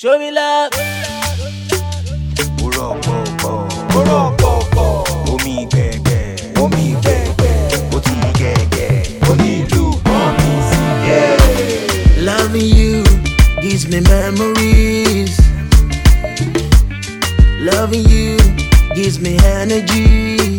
Show me love. Orọ́pọ̀pọ̀. Orọ́pọ̀pọ̀. Omi gbẹ̀gbẹ̀. Omi gbẹ̀gbẹ̀. Ó ti gẹ̀gẹ̀. Onílù pọ́ǹpì sí. Loving you gives me memories. Loving you gives me energy.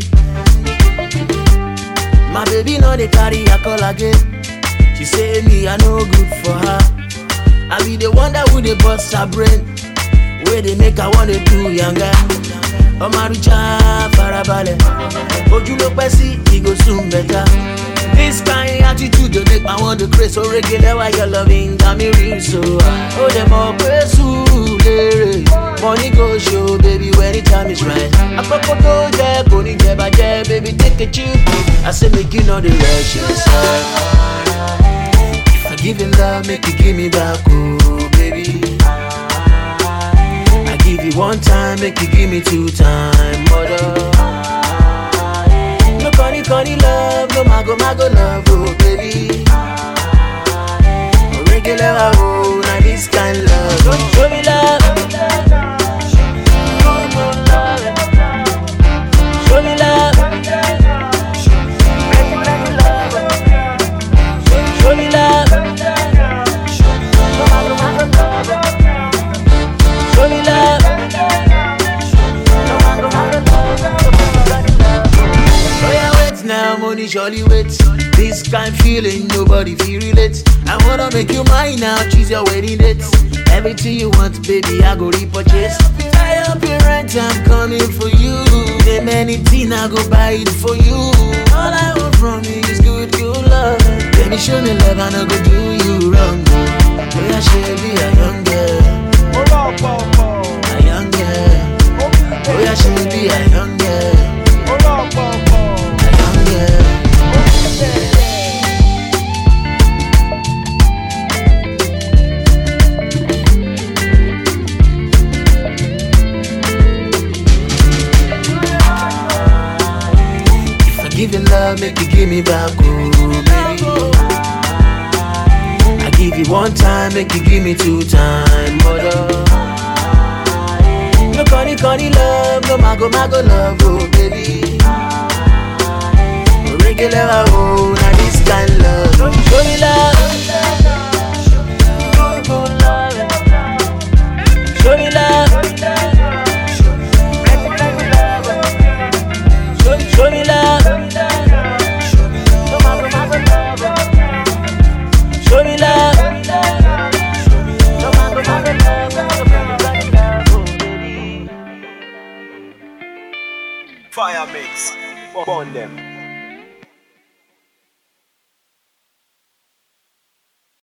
My baby know they carry a call again. She say me I no good for her. I be the one that would they bust her brain. Where they make her wanna do younger. ọmọ àrùjá farabalẹ̀ ojú ló pẹ́ sí e go soon better. This kind attitude dey make my one dey craze orege lẹ́wà your loving got me real so. Ó dẹ̀ mọ̀ pé sùúrù lérè money go show baby when the time is right. Àkọ́kọ́ tó jẹ́ kò ní jẹ bàjẹ́ baby take a chill I say make you no dey rush yourself. If I give you love make you give me back oh baby. I give you one time, make you give me two time, mother. No funny, funny love, no mago, mago love, oh baby. Regular, oh, now this kind love. Show me love. Show me love. Show me love. Show me love. Oh yeah, wait now, money surely wait. This kind feeling nobody feel relate. I wanna make you mine now, choose your wedding date. Everything you want, baby, I go repurchase. Tie up your rent, I'm coming for you. Name anything, I go buy it for you. All I want from you is good, good love. Baby, show me love, I no go do you wrong. Oh yeah, should be a young girl, Orọ́pọ̀pọ̀. a young girl. Oh yeah, should be a young girl. Orọ́pọ̀pọ̀. A young girl. If I give you love, make you give me back, oh baby. I give you one time, make you give me two time, mother. No funny, funny love, no mago, mago love, oh baby. Regular, oh, now this kind love. Show me love. Show me love. Show, show me love. Show me love. Fire mix. Burn them.